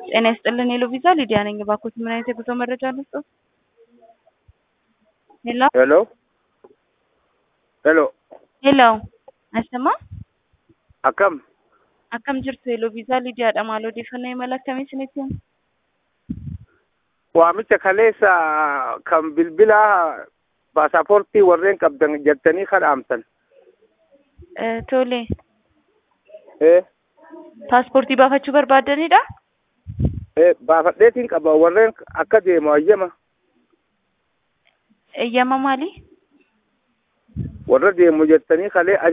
ጤና ይስጥልን ሄሎ ቪዛ ሊዲያ ነኝ። እባክዎት ምን አይነት የጉዞ መረጃ ልስጥዎት? ሄሎ ሄሎ ሄሎ ሄሎ አይሰማም? akkam akkam jirtu ሄሎ ቪዛ lidiyaadha maal odeeffannoo imala akkamii isinitti himu? waamicha kaleessa kan bilbila paasapoortii warreen qabdan jettanii kadhaamtan Eh, Tole ee paaspoortii baafachuu barbaaddanidha? ee baafadheetiin qaba warreen akka deemu ayyama Eeyyama maali? warra deemu jettanii kalee